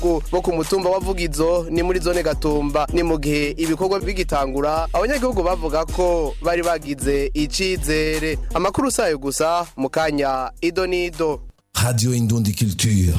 bo ku mutumba wa Vugizo ni muri zone Gatumba ni mu gihe ibikorwa bigitangura abanyagihugu bavuga ko bari bagize icizere amakuru sayo gusa mu kanya ido nido Radio Indundi Culture.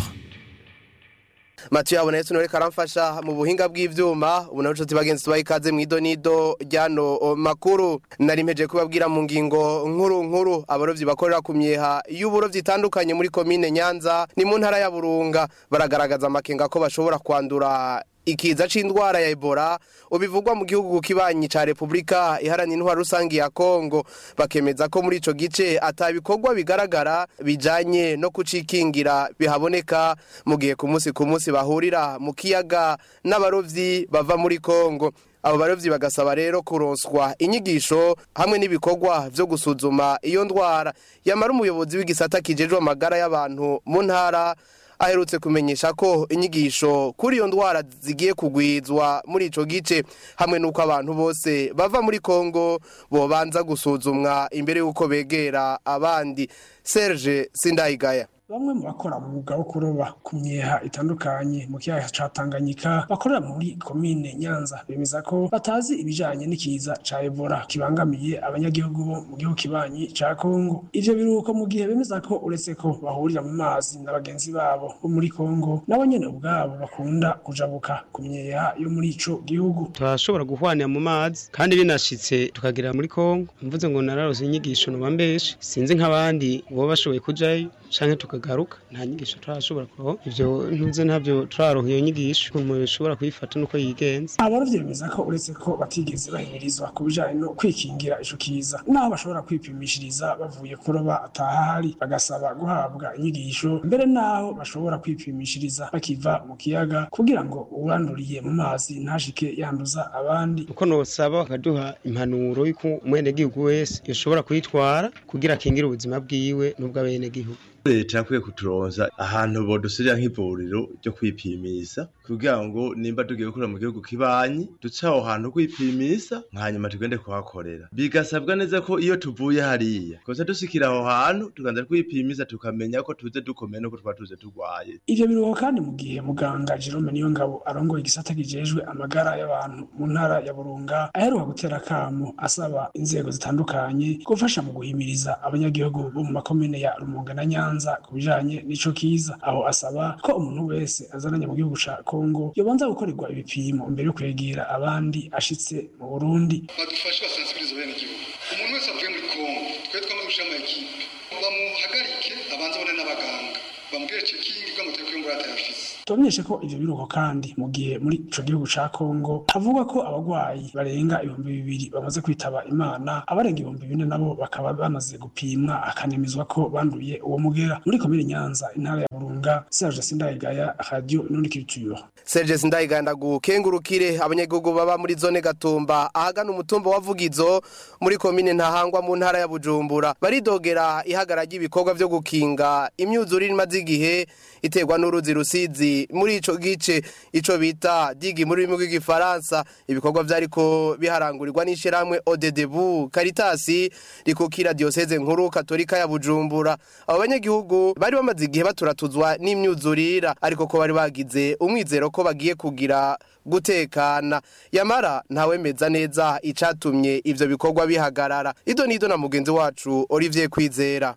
Mathieu abonetse nore karamfasha mu buhinga bw'ivyuma ubu naho nshuti bagenzi tubaye ikaze mu ido nido ryano o, makuru nari mpeje kubabwira mu ngingo nkuru nkuru abarovyi bakorera ku myeha y'uburovyi itandukanye muri komine Nyanza ni mu ntara ya Burunga baragaragaza amakenga ko bashobora kwandura ikiza c'indwara ya Ebola ubivugwa mu gihugu kibanyi ca Republika iharanira intwaro rusangi ya Kongo bakemeza ko muri ico gice atabikorwa bigaragara bijanye no kucikingira bihaboneka mu gihe ku munsi ku munsi bahurira mu kiyaga n'abarovyi bava muri Kongo abo barovyi bagasaba rero kuronswa inyigisho hamwe n'ibikorwa vyo gusuzuma iyo ndwara yamara umuyobozi w'igisata kijejwe amagara y'abantu mu ntara aherutse kumenyesha ko inyigisho kuri iyo ndwara zigiye kugwizwa muri ico gice hamwe n'uko abantu bose bava muri Kongo bobanza gusuzumwa imbere y'uko begera abandi Serge Sindayigaya bamwe mu bakora umwuga wo kuroba ku myeha itandukanye mu kiyaga ca Tanganyika bakorera muri komine Nyanza bemeza ko batazi ibijanye n'ikiza ca Ebola kibangamiye abanyagihugu bo mu gihugu kibanyi ca Kongo ivyo biruko mu gihe bemeza ko uretse ko bahurira mu mazi na bagenzi babo bo muri Kongo nabo nyene ubwabo bakunda kujabuka ku myeha yo muri ico gihugu turashobora guhwanira mu mazi kandi binashitse tukagera muri Kongo mvuze ngo nararose inyigisho no bambeshe sinzi nk'abandi bo bashoboye kujayo canke tukagaruka nta nyigisho turashobora kuroho ivyo ntuze ntabyo turaronka iyo nyigisho umuntu ashobora kuyifata nuko yigenza abarovyi bemeza ko uretse ko batigeze bahimirizwa ku bijanye no kwikingira ico kiza naho bashobora kwipimishiriza bavuye kuroba atahari bagasaba guhabwa inyigisho mbere naho bashobora kwipimishiriza bakiva mu kiyaga kugira ngo uwanduriye mu mazi ntashike yanduza abandi uko nosaba bakaduha impanuro y'uko umwenegihugu wese yoshobora kuyitwara kugira akingire ubuzima bwiwe n'ubw'abenegihugu leta yakwiye kuturonza ahantu bodusirira nk'ivuriro ryo kwipimisha kugira ngo nimba tugiye gukora mu gihugu kibanyi duce aho hantu kwipimisa hanyuma tugende kuhakorera bigasabwa neza ko iyo tuvuye hariya kosa dusikira aho hantu tuganza kwipimisa tukamenya ko tuze dukomeye nuko twaba tuze turwaye ivyo biruho kandi mu gihe muganga Jerome Niyongabo arongoye igisata kijejwe amagara y'abantu mu ntara ya Burunga aheruka gutera kamo asaba inzego zitandukanye gufasha mu guhimiriza abanyagihugu bo mu makomine ya Rumonge na Nyanza ku bijanye n'ico kiza aho asaba ko umuntu wese azananye mu gihugu ca Kongo yobanza gukorerwa ibipimo mbere yo kwegera abandi ashitse mu Burundi badufashe basensibilize bene gihugu umuntu wese avuye muri Kongo twe twamaze gushira ama ekipe bamuhagarike abanze abone n'abaganga bamubwire cekingi bwa mutwe kwiyungura atayafise tubamenyeshe ko ivyo biruko kandi mu gihe muri ico gihugu ca Kongo havugwa ko abagwayi barenga ibihumbi bibiri bamaze kwitaba Imana abarenga ibihumbi bine nabo bakaba bamaze gupimwa akanemezwa ko banduye uwo mugera muri komine Nyanza intara ya Burunga Serge Sindayigaya Radio Inundi Culture Serge Sindayigaya ndagukengurukire abanyagihugu baba muri zone Gatumba ahagana umutumba wa Vugizo muri komine Ntahangwa mu ntara ya Bujumbura baridogera ihagara ry'ibikorwa vyo gukinga imyuzurire imaze igihe iterwa n'uruzi rusizi muri ico gice ico bita digi muri rurimi rw'igifaransa ibikorwa vyariko biharangurirwa n'ishirahamwe odedebu karitasi rikukira dioseze nkuru katolika ya bujumbura abo banyagihugu bari bamaze igihe baturatuzwa n'imyuzurira ariko ko bari bagize umwizero ko bagiye kugira gutekana yamara ntawemeza neza icatumye ivyo bikorwa bihagarara ido nido na mugenzi wacu Olivier Kwizera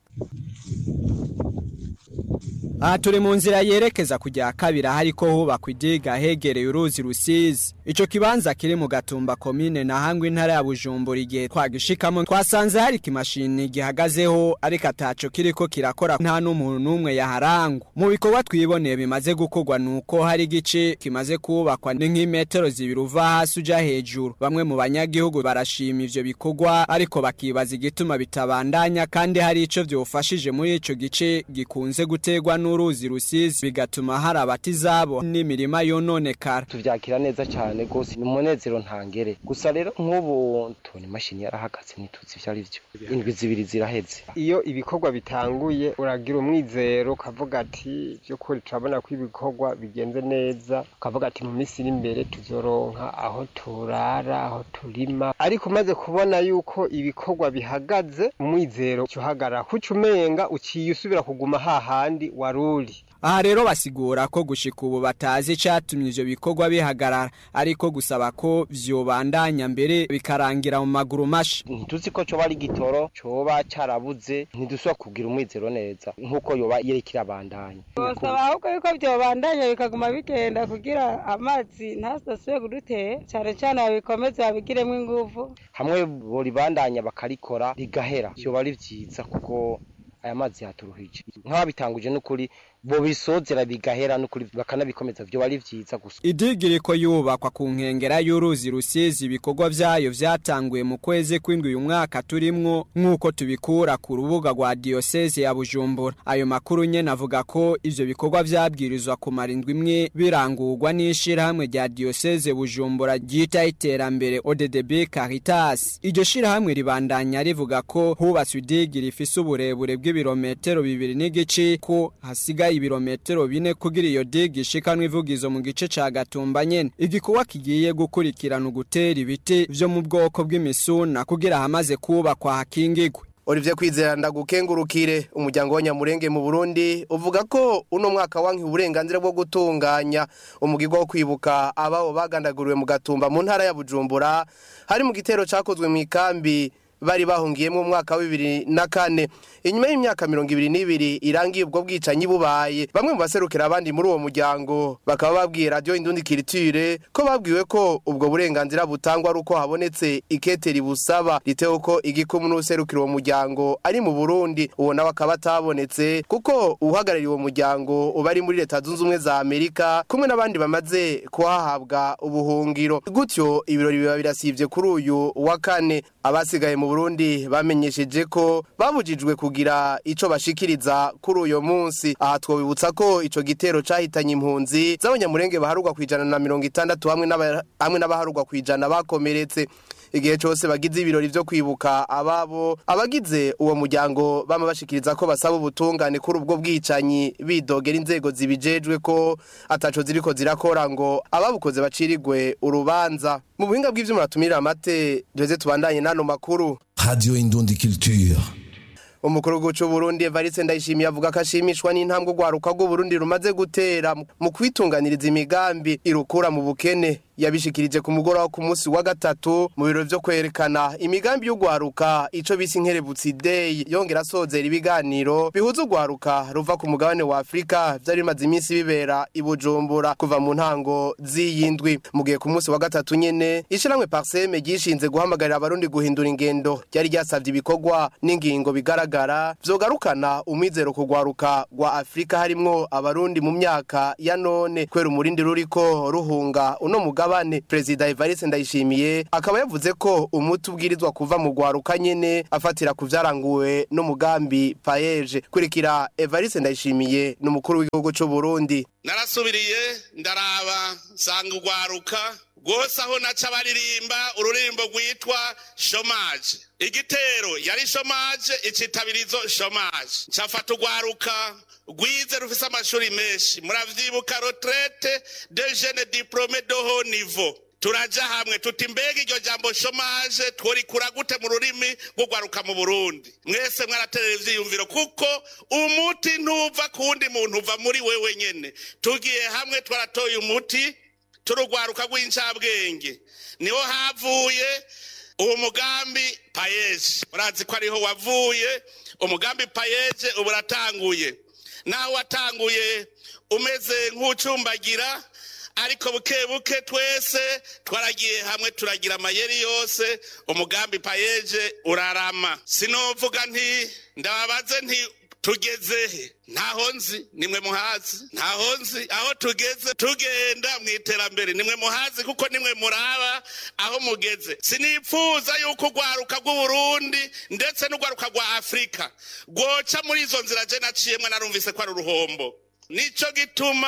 aha turi mu nzira yerekeza kujya kabiri hariko hubakwa idiga hegereye uruzi rusizi ico kibanza kiri mu gatumba komine na hangwe intara ya bujumbura igihe twagishikamo twasanze hari ikimashini gihagazeho ariko ataco kiriko kirakora nta n'umuntu n'umwe yaharangwa mu bikorwa twiboneye bimaze gukorwa nuko hari igice kimaze kubakwa ni nk'imetero zibiri uva hasi uja hejuru bamwe mu banyagihugu barashima ivyo bikorwa ariko bakibaza igituma bitabandanya kandi hari ico vyofashije muri ico gice gikunze guterwa n'uruzi rusizi bigatuma hari abatizabo n'imirima yononekara tuvyakira neza cyane gose ni umunezero ntangere gusa rero nk'ubu tubona imashini yarahagaze ntituzi ivyo ari vyo indwi zibiri ziraheze iyo ibikorwa bitanguye uragira umwizero ukavuga ati by'ukuri turabona ko ibikorwa bigenze neza ukavuga ati mu minsi iri imbere tuzoronka aho turara aho turima ariko umaze kubona yuko ibikorwa bihagaze umwizero uhagarara kuca umenga uciye usubira kuguma hahandi waruri aha rero basigura ko gushika ubu batazi icatumye ivyo bikorwa bihagarara ariko gusaba ko vyobandanya mbere bikarangira mu maguru masha ntituzi ko coba ari gitoro coba carabuze ntidusubira kugira umwizero neza nk'uko yoba yerekira abandanya bosaba ahubwo yuko vyobandanya bikaguma bigenda kugira amazi ntasasubire kudutera cane cane babikomeze babigiremwo inguvu hamwe boribandanya bakarikora rigahera vyoba ari vyiza kuko aya mazi yaturuhije nk'ababitanguje n'ukuri bo bisozera bigahera n'ukuri bakanabikomeza vyoba ari vyiza gusa idigiri ko yubakwa ku nkengera y'uruzi rusizi ibikorwa vyayo vyatanguye mu kwezi kw'indwi uyu mwaka turimwo nk'uko tubikura ku rubuga rwa diyoseze ya bujumbura ayo makuru nyene avuga ko ivyo bikorwa vyabwirizwa kumara indwi imwe birangurwa n'ishirahamwe rya diyoseze bujumbura ryita iterambere oddb caritas iryo shirahamwe ribandanya rivuga ko hubatswe idigiri ifise uburebure bw'ibirometero bibiri n'igice ko hasigaye ibirometero bine kugira iyo digi ishikanwa ivugizo mu gice ca gatumba nyene igikorwa kigiye gukurikirana ugutera ibiti vyo mu bwoko bw'imisuna kugira hamaze kubakwa hakingigwe Olivier Kwizera ndagukengurukire umuryango wa Nyamurenge mu Burundi uvuga ko uno mwaka wanki uburenganzira bwo gutunganya umugirwa wo kwibuka ababo bagandaguriwe mu gatumba mu ntara ya Bujumbura hari mu gitero cakozwe mu ikambi bari bahungiyemo mu mwaka wa bibiri na kane inyuma y'imyaka mirongo ibiri n'ibiri irangiye ubwo bwicanyi bubaye bamwe mu baserukira abandi muri uwo muryango bakaba babwiye radiyo indundi kiritire ko babwiwe ko ubwo burenganzira butangwa ari uko habonetse iketeri busaba ritewe ko igikumwe n'userukira uwo muryango ari mu burundi uwo nawe akaba atabonetse kuko uhagarariye uwo muryango uba ari muri leta zunze ubumwe za amerika kumwe n'abandi bamaze kuhahabwa ubuhungiro gutyo ibirori biba birasivye kuri uyu wa kane abasigaye mu Burundi bamenyesheje ko babujijwe kugira ico bashikiriza kuri uyo munsi aha twobibutsa ko ico gitero cahitanye impunzi z'abanyamurenge baharugwa kwijana na mirongo itandatu hamwe n'aba- hamwe n'abaharugwa kwijana bakomeretse igihe cose bagize ibirori vyo kwibuka ababo abagize uwo muryango bama bashikiriza ko basaba ubutungane kuri ubwo bwicanyi bidogera inzego zibijejwe ko ataco ziriko zirakora ngo ababukoze bacirigwe urubanza mu buhinga bw'ivyuma batumirira amate duheze tubandanye n'ano makuru Radio Indundi Culture. umukuru w'igihugu cy'u Burundi Evariste Ndayishimiye avuga ko ashimishwa n'intambwe urwaruka rw'u Burundi rumaze gutera mu kwitunganiriza imigambi irukura mu bukene yabishikirije ku mugoroba ku munsi wa gatatu mu biro vyo kwerekana imigambi y'urwaruka ico bise inkerebutsi day yongera asozera ibiganiro bihuza urwaruka ruva ku mugabane wa Afrika vyari bimaze iminsi bibera i Bujumbura kuva mu ntango z'iyindwi mu gihe ku munsi wa gatatu nyene ishiramwe Parseme ryishinze guhamagarira abarundi guhindura ingendo ryari ryasavye ibikorwa n'ingingo bigaragara vyogarukana umwizero ku rwaruka rwa Afrika harimwo abarundi mu myaka ya none kwera umurindi ruriko ruhunga uno mugabane Perezida Evariste Ndayishimiye akaba yavuze ko umuti ubwirizwa kuva mu rwaruka nyene afatira ku vyaranguwe n'umugambi payeje kurikira Evariste Ndayishimiye n'umukuru w'igihugu c'u Burundi narasubiriye ndaraba nsanga urwaruka rwose aho naca baririmba ururirimbo rwitwa shomaje igitero yari shomaje icitabirizo shomaje ncafata urwaruka rwize rufise amashuri menshi muravyibuka retraite de jeune diplome de haut niveau turaja hamwe tuti mbega iryo jambo shomaje tworikura gute mu rurimi rw'urwaruka mu burundi mwese mwaraterera ivyiyumviro kuko umuti ntuva ku wundi muntu uva muri wewe nyene tugiye hamwe twaratoye umuti turugwaruka rw'incabwenge niho havuye uwo mugambi payeje urazi ko ariho wavuye umugambi payeje ubu uratanguye naho watanguye umeze nk'ucumbagira ariko buke buke twese twaragiye hamwe turagira amayeri yose umugambi payeje urarama sinovuga nti ndababaze nti tugezehe ntaho nzi nimwe muhazi ntaho nzi aho tugeze tugenda mu iterambere nimwe muhazi kuko nimwe muraba aho mugeze sinipfuza yuko urwaruka rw'uburundi ndetse n'urwaruka rwa afurika rwoca muri izo nzira je naciyemwe narumvise ko ari uruhombo nico gituma